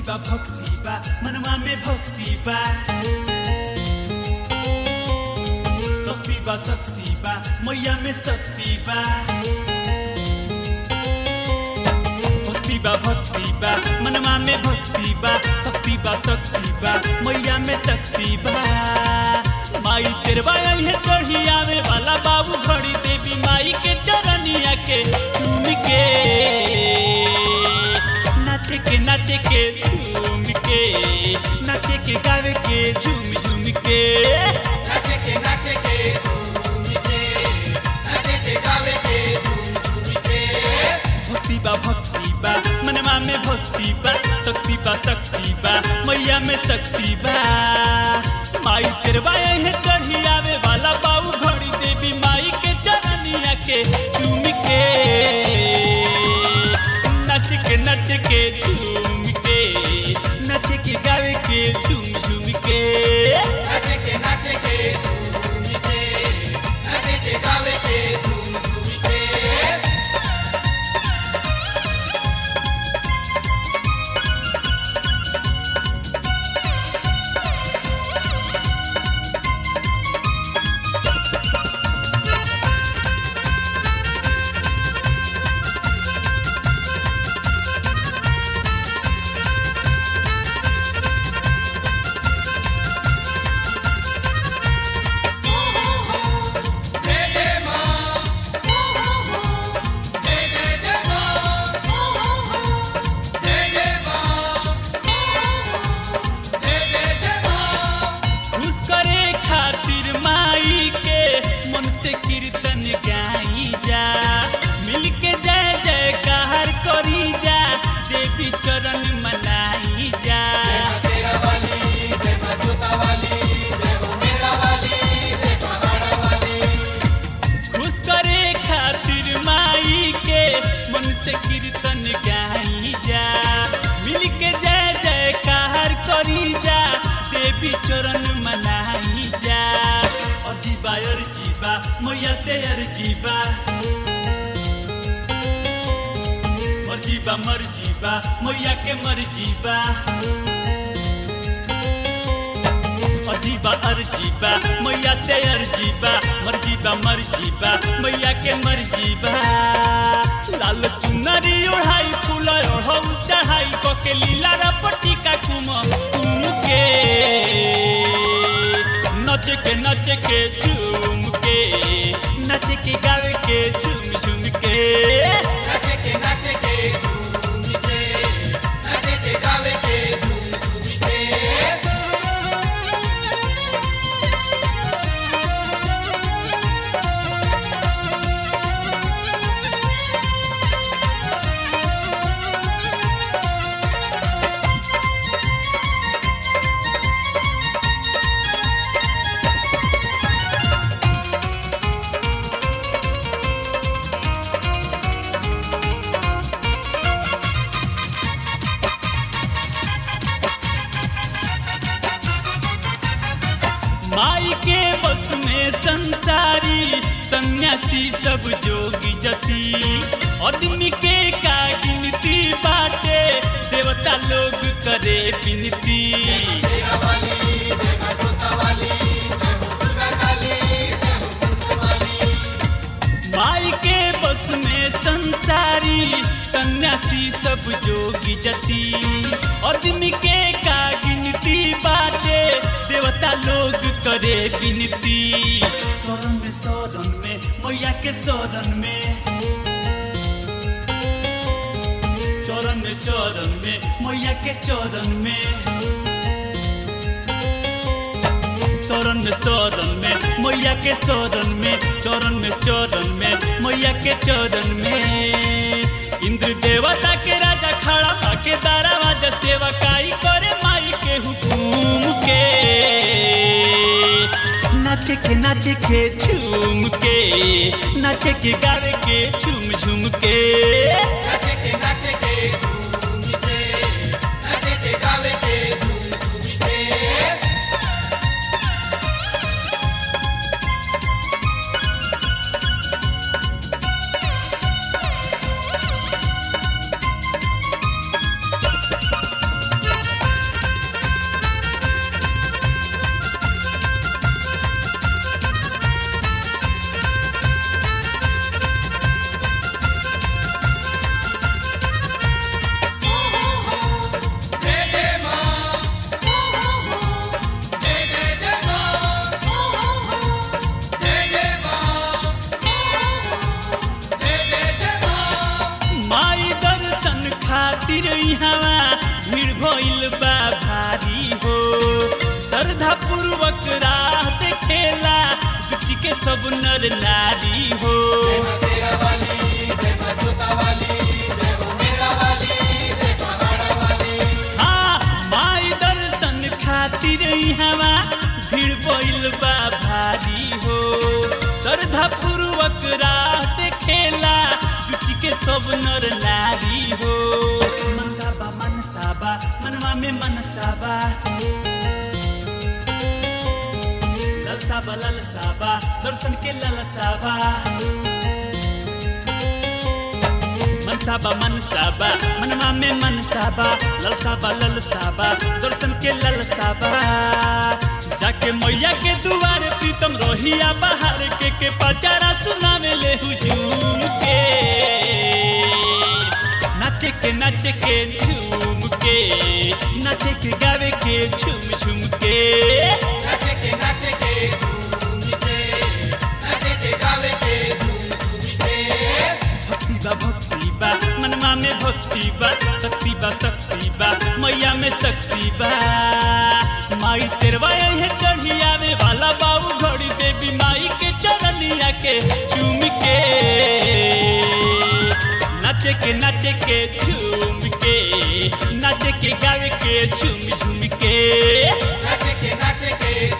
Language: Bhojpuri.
बा भक्ति बा मनवा में भक्ति बा शक्ति बा शक्ति बा मैया में शक्ति बा भक्ति बा भक्ति बा मनवा में भक्ति बा शक्ति बा शक्ति बा मैया में शक्ति बा माई शेरवा है चढ़ी आवे वाला बाबू घड़ी देवी माई के चरनिया के झूम के नाचे के नाचे के झूम के नाचे के गावे के झूम झूम के नाचे के नाचे के झूम के नाचे के गावे के झूम के भक्ति बा भक्ति बा मनवा में भक्ति बा शक्ति बा शक्ति बा मैया में शक्ति बा माई शेरवा है चढ़ी आवे वाला बाबू घड़ी देवी माई के चरनिया के झूम के नच के नच के झूम के नच के गावे के झूम झूम के नाचे के नाचे के झूम के नाचे के गावे के झूम के खुश करे खातिर माई के मन से कीर्तन गाई जा मिल के जय जयकार करी जा देवी चरण मनाई जा खुश करे खातिर माई के मन से कीर्तन गाई जा मिल के जय जयकार करी जा देवी चरण मनाई जा अजीबा अर्जीबा मैया से अर्जीबा मर्जीबा मर्जीबा मैया के मर्जीबा अजीबा अर्जीबा मैया से अर्जीबा मर्जीबा मर्जीबा मैया के मर्जीबा लाल चुनरी ओढ़ाई फूल ओढ़ऊ चढ़ाई कके लीला रपटी का कुम कुम के नच के नच के झूम के नच के गावे के झूम झूम के माई के बस में संसारी सन्यासी सब जोगी जति आदमी के का गिनती बाटे देवता लोग करे विनती माई के बस में संसारी सन्यासी सब जोगी जति आदमी के का गिनती बाटे देवता लोग करे विनती शरण में शरण में मैया के शरण में चरण में चरण में मैया के चरण में शरण में शरण में मैया के शरण में चरण में चरण में मैया के चरण में इंद्र देवता के राजा खड़ा आके दारावाज सेवकाई करे माई के हुकुम के नाचे के नाचे के झूम के नाचे के गावे के झूम झूम के खातिर इहवा भीड़ भइल बा भारी हो श्रद्धा पूर्वक राह देखेला जुटी के सब नर नारी हो जय मां शेरा वाली जय मां जोता वाली जय हो मेरा वाली जय पहाड़ा वाली हाँ माई दर्शन खातिर इहवा भीड़ भइल बा भारी हो श्रद्धा पूर्वक राह देखेला जुटी के सब नर नारी हो मनसाबा मनसाबा मनवा में मनसाबा ललसाबा ललसाबा दर्शन के ललसाबा मनसाबा मनसाबा मनवा में मनसाबा ललसाबा ललसाबा दर्शन के ललसाबा जाके मैया के दुआरे प्रीतम रोहिया बाहर के के पचारा सुनावे ले हुजूम के नाचे के नाचे के झूम के नाचे के गावे के झूम झूम के नाचे के नाचे के झूम के नाचे के गावे के झूम झूम के भक्ति बा भक्ति बा मनवा में भक्ति बा शक्ति बा शक्ति बा मैया में शक्ति बा माई तेरवा है चढ़ी आवे वाला बाबू घड़ी देवी माई के चरनिया के चूम के नाचे के नाचे के झूम के नाचे के गावे के झूम झूम के नाचे के नाचे के